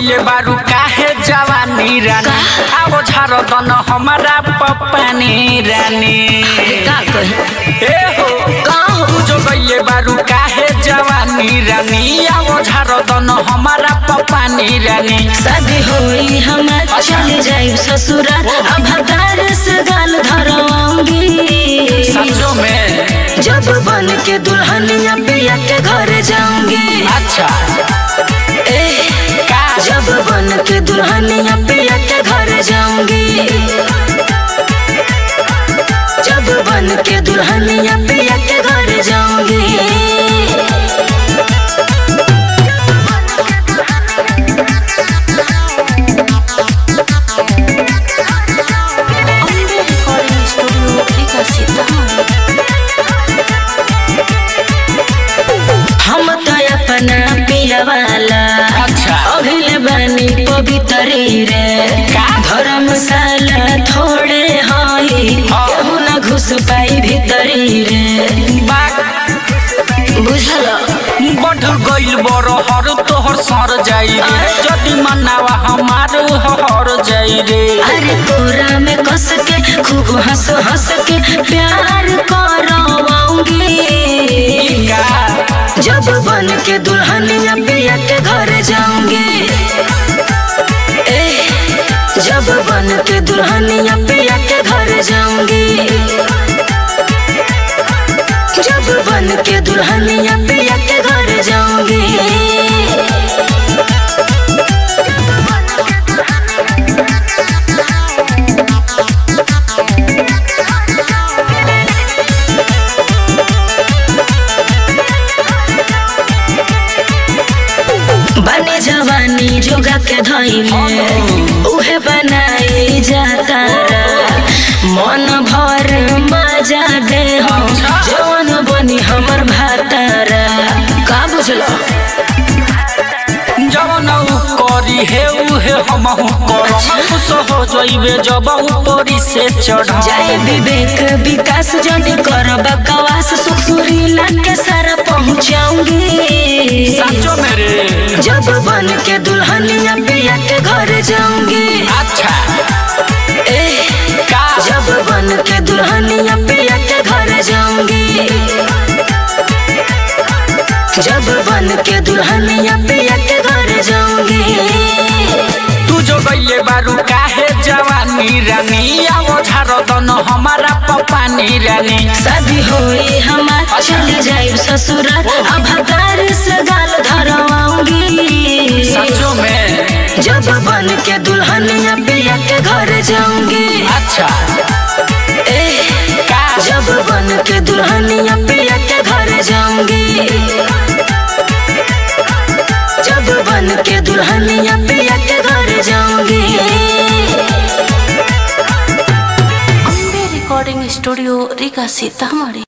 गइले बारू काहे जवानी रानी आओ झार दन हमारा पपानी रानी का कही ए हो का हो जो गइले बारू काहे जवानी रानी आओ झार दन हमारा पपानी रानी शादी होई हमार चले जाई ससुराल अब हतार से गाल धरवाऊंगी सचो में जब बन के दुल्हनिया पिया के घर जाऊंगी अच्छा ए का जब बन के दुल्हनिया पिया के घर जाऊंगी जब बन के दुल्हनिया पिया के घर जाऊंगी अम्बे रिकॉर्डिंग स्टूडियो लीका सीतामढ़ी हम तो अपना पिया वाला अच्छा अभिल बनी पवित्री रे का? धर्मशाला थोड़े हई हाँ। केहू ना घुस पाई भीतरी रे बात बुझल बढ़ गइल बड़ हर तोहर सर जाई रे जदि मनावा हमार हर जाई रे अरे कोरा में कस के खूब हंस हंस के प्यार करवाऊंगी का जब बन के दुल्हनिया पिया के घर जाऊंगी ए, जब बन के दुल्हनिया पिया के घर जाऊंगी जब बन के दुल्हनिया पिया के घर जाऊंगी बने जवानी जोगा के धैले उहे बनाई जाता मन भर मजा दे हम जवन बनी हमर भातारा का बुझलो जवन उ करी हे उहे हमहु करम खुश हो जइबे जब ऊपरी से चढ़ जय विवेक विकास जनी कर बकवास सुख सुरीला के सारा पहुंचाऊंगी साचो मेरे जब बन के दुल्हनिया पिया के घर जाऊंगी अच्छा ए, का जब बन के दुल्हनिया पिया के घर जाऊंगी जब बन के दुल्हनिया पिया के घर जाऊंगी तू जो गइले बारू काहे जवानी रानी आओ झार दन हमारा पपानी रानी शादी होई हमार चले जाई ससुराल अब हतार से गाल धरवाऊंगी साचो में जब बन के दुल्हनिया पिया के घर जाऊंगी अच्छा ए, का जब बन के दुल्हनिया पिया के घर जाऊंगी जब बन के दुल्हनिया पिया के घर जाऊंगी अम्बे रिकॉर्डिंग स्टूडियो रीगा सीतामढ़ी